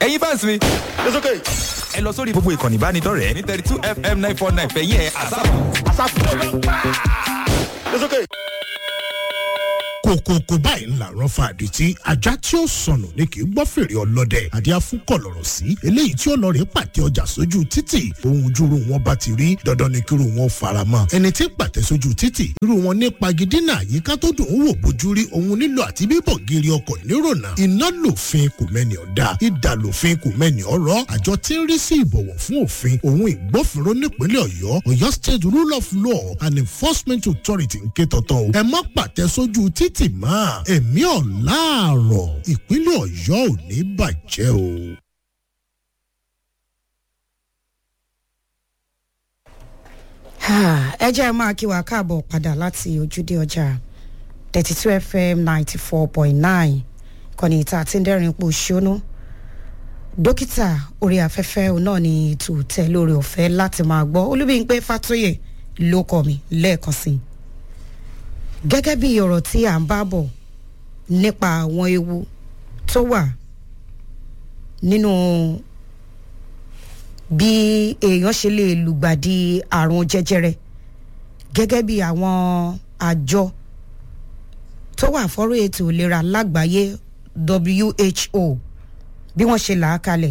ẹ̀yin fans mi It's okay. ẹ lọ sórí gbogbo ìkànnì ìbánidọ́rẹ̀ẹ́ ní thirty two fm nine four nine fẹ̀yìn ẹ̀ àsáàpù. It's okay. kòkòkò báyìí ńlá rán fa àdìtí ajá tí ó sọnù ni kì í gbọ́ fèrè ọlọ́dẹ àdí afúnkọ̀ lọ̀rọ̀ sí eléyìí tí ọlọ́rẹ̀ pàtẹ ọjà sójú títì ohun júru wọn bá ti rí dandan ni kíru wọn fara mọ́ ẹni tí pàtẹ sójú títì irú wọn ní pagidínà àyíká tó dùn ún wò bójú rí ohun nílò àti bíbọ̀ gírí ọkọ̀ nírònà iná lòfin kò mẹ́ni ọ̀dà ìdà lòfin kò mẹ́ni ọ̀rọ̀ àjọ tí ń rí sí ìbọ̀wọ̀ fún òfin ohun ìgbófinró nípínlẹ̀ ọ̀yọ́ ọ̀yọ́ state rule of law and enforcement authority ń ké tọ̀tọ̀ o ẹ má pàtẹ sójú títì mọ́ ẹ̀mí ọ̀làárọ̀ ìpínlẹ̀ ọ̀yọ́ ò ní bàjẹ́ o. ẹ jẹ́ ẹ máa kí wa káàbọ̀ padà láti ojúde ọjà thirty two fm ninety four point nine kọ́ni ìta àti ndẹ́rìn pò ṣónú dókítà orí afẹ́fẹ́ òun náà ni ètò tẹ lórí ọ̀fẹ́ láti máa gbọ́ olúbíyìnpé fatoyè ló kọ́ mi lẹ́ẹ̀kan sí i gẹ́gẹ́ bí ọ̀rọ̀ tí à ń bá bọ̀ nípa àwọn ewu tó wà nínú bí èèyàn ṣe lè lùgbàdì àrùn jẹjẹrẹ gẹ́gẹ́ bí àwọn àjọ tó wà fọ́rọ̀ ètò ìlera lágbàáyé who bí wọ́n ṣe là á kalẹ̀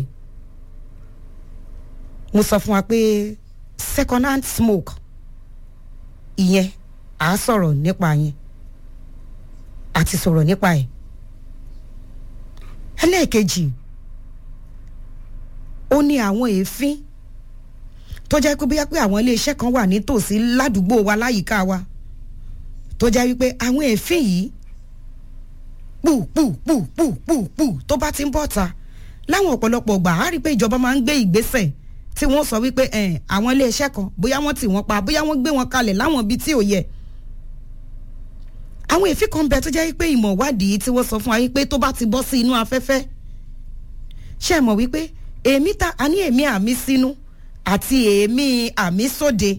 mo sọ fún wa pé second hand smoke ìyẹn à á sọ̀rọ̀ nípa yẹn àti sọ̀rọ̀ nípa ẹ̀ ẹlẹ́ẹ̀kejì ó ní àwọn èéfín tó jẹ́ pé bóyá pé àwọn iléeṣẹ́ kan wà nítòsí ládùúgbò wa láyìíká wa tó jẹ́ wípé àwọn èéfín yìí pù pù pù pù pù pù tó bá ti ń bọ̀ ta láwọn ọ̀pọ̀lọpọ̀ gbà á rí i pé ìjọba máa ń gbé ìgbésẹ̀ tí wọ́n sọ wípé àwọn iléeṣẹ́ kan bóyá wọ́n tì wọ́n pa bóyá wọ́n gbé wọn kalẹ̀ láwọn ibi tí ò yẹ àwọn èéfín kan bẹ tó jẹ́ wípé ìmọ̀ ìwádìí tí wọ́n sọ fún wa wípé tó bá ti bọ́ sí inú afẹ́fẹ́ ṣe mọ̀ wípé èémí ta a ní èémí àmì sínú àti èémí àmì sóde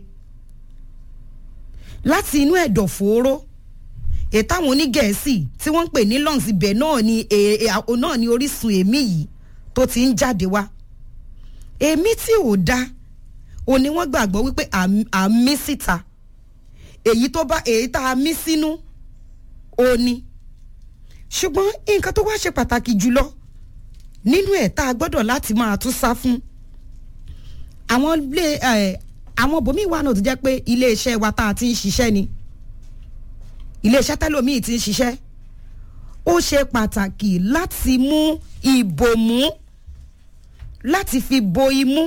láti inú ẹ̀dọ̀ fòóró ètò àwọn onígẹ̀ẹ́sì tí wọ́n ń pè ní lungs ibẹ̀ náà ni náà ni orísun èémí yìí tó ti ń jáde wá èémí tí ò da ò ní wọ́n gbàgbọ́ wípé àmì síta èyí tó bá èyí tá a mí sínú ò ní ṣùgbọ́n nǹkan tó wá ṣe pàtàkì jùlọ nínú ẹ̀ tá a gbọ́dọ̀ láti máa tún sá fún àwọn ilé àwọn bòmíì wà náà tó jẹ́ pé iléeṣẹ́ wa tá a ti ń ṣiṣẹ́ ni iléeṣẹ́ tẹ́lòmíì ti ń ṣiṣẹ́ ó ṣe pàtàkì láti mú ìbòmú láti fi bo imú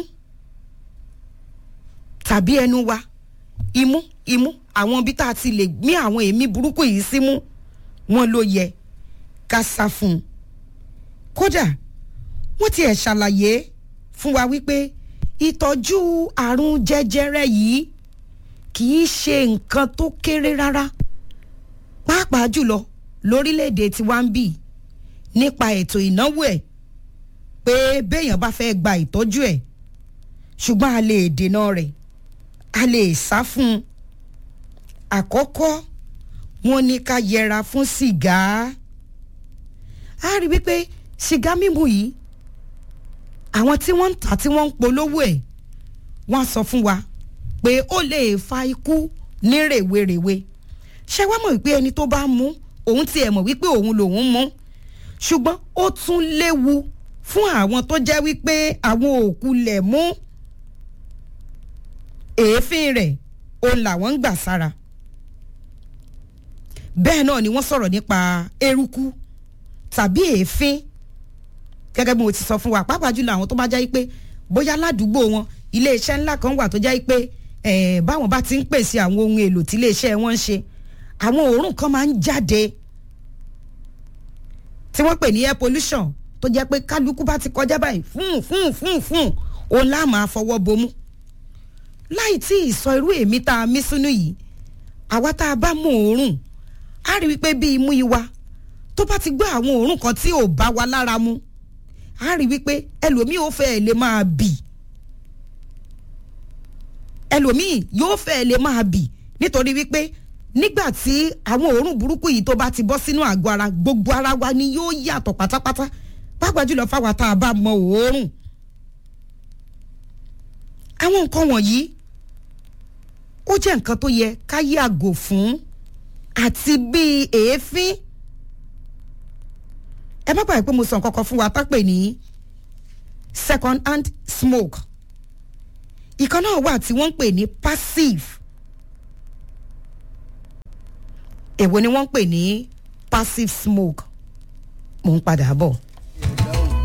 tàbí ẹnu wa imú imú àwọn ibi tá a ti lè gbé àwọn èémí burúkú yìí símú wọn ló yẹ ká sá fún un kódà wọ́n tiẹ̀ ṣàlàyé fún wa wípé ìtọ́jú àrùn jẹjẹrẹ yìí kì í ṣe nǹkan tó kéré rárá pàápàá jùlọ lórílẹ̀‐èdè tiwa ń bì nípa ètò ìnáwó ẹ̀ pé béèyàn bá fẹ́ gba ìtọ́jú ẹ̀ ṣùgbọ́n a lè dènà rẹ̀ a lè sá fún un àkọ́kọ́ wọn ní ká yẹra fún sìgá a rí wípé sìgá mímu yìí àwọn tí wọ́n ń tà tí wọ́n ń polówó ẹ̀ wọ́n sọ fún wa pé ó lè fa ikú ní rèwerèwe ṣé wàá mọ̀ wípé ẹni tó bá mú òun tiẹ̀ mọ̀ wípé òun lòun mú ṣùgbọ́n ó tún léwu fún àwọn tó jẹ́ wípé àwọn òkú lẹ̀ mú èéfín rẹ̀ òun làwọn ń gbà sára bẹ́ẹ̀ náà ni wọ́n sọ̀rọ̀ nípa eruku tàbí èéfín gẹ́gẹ́ bí mo ti sọ fún wa pàápàá jùlọ àwọn tó bá jẹ́ pé bóyá ládùúgbò wọn iléeṣẹ́ ńlá kan wà tó jẹ́ pé báwọn bá ti ń pèsè àwọn ohun èlò tí iléeṣẹ́ wọn ń ṣe àwọn òórùn kan máa ń jáde tí wọ́n pè ní air pollution tó jẹ́ pé kálukú bá ti kọjá báyìí fún fún fún fún òun láà máa fọwọ́ bomú láì tí ì sọ irú èmi tá a mí sínú yìí àwa tá a bá mú òórùn á rí wípé bí imú yìí wa tó bá ti gbọ́ àwọn òórùn kan tí ò bá wa lára mu á rí wípé ẹlòmíì ò fẹ́ lè máa bì ẹlòmíì yóò fẹ́ lè máa bì nítorí wípé nígbà tí àwọn òórùn burúkú yìí tó bá ti bọ́ sínú àgọ́ ara gbogbo ara wa ni yóò yàtọ̀ pátápátá pàápàá jùlọ fáwa tá a bá mọ òórùn àwọn nǹkan wọ̀nyí ó jẹ́ nǹkan tó yẹ ká yàgò fún àti bíi èéfín ẹ má gbàgbé pé mo sọ nǹkan kan fún wa tá pè ní second hand smoke ìkan náà wà tí wọ́n ń pè ní passive èwo ni wọ́n ń pè ní passive smoke mò ń padà bọ̀.